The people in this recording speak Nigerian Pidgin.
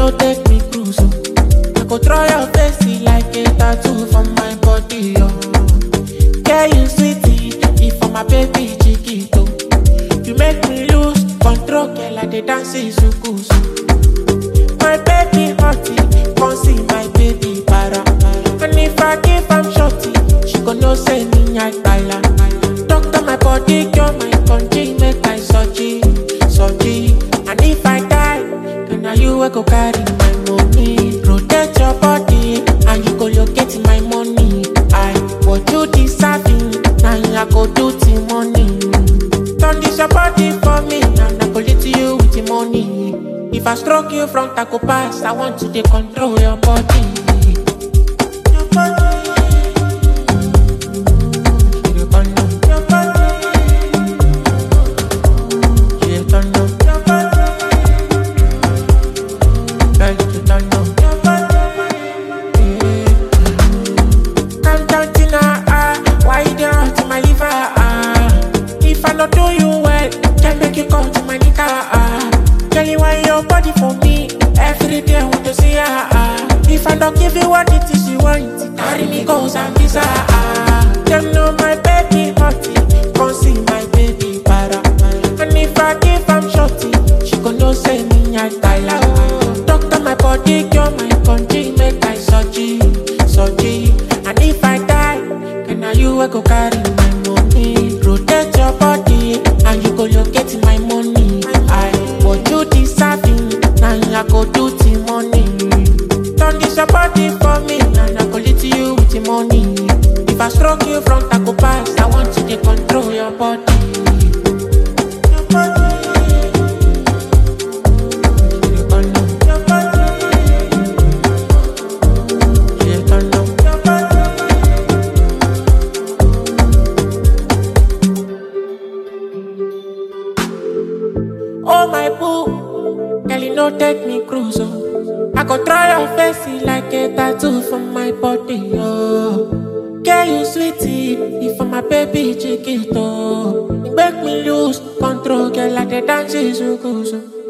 no take me cruise. Oh. I go draw your face like a tattoo from my body. Oh. Yeah, you sweetie, if for my baby chiquito. You make me lose control, girl, I dey dance suku My baby hotty, come see my baby para. And if I give am shorty, she go know say me I baila. Doctor my body, cure my country, make I surgery, surgery. And if I die, then now you will go carry my money. Protect your body, and you go locate my money. I what you deserving, now I go do the money. Turn this your body for me, and I go lead to you with the money. If I stroke you from Taco Pass, I want to dey control your body. Your body. You dey turn on your body. You dey turn on your body. Girl, you dey turn on your body. Yeah. Calm down, Tina, ah. Why you dey hurt my liver, ah? If I not do you well, can make you come to my nigga, ah. Girl, you want your body for me. Every day I want to see her, ah. If I don't give you what it is you want, carry me go Zambisa, ah. Them know my baby hotty, come see my baby para. And if I give am shorty, she go know say me I style her. Doctor my body, cure my country, make I surgery, surgery. And if I die, then now you will go carry my money. Protect your body, and you go locate my money. I what you deserving, now I go do the money. Turn this your body for me, and I go lead to you with the money. If I stroke you from Taco Pass, I want you to control your body. Your body. You turn on your body. You turn on your body. Oh my boo, girl you no take me cruise oh. I go try your face like a tattoo from my body oh. Girl you sweetie, if for my baby chiquito, you make me lose control, girl like the dance is so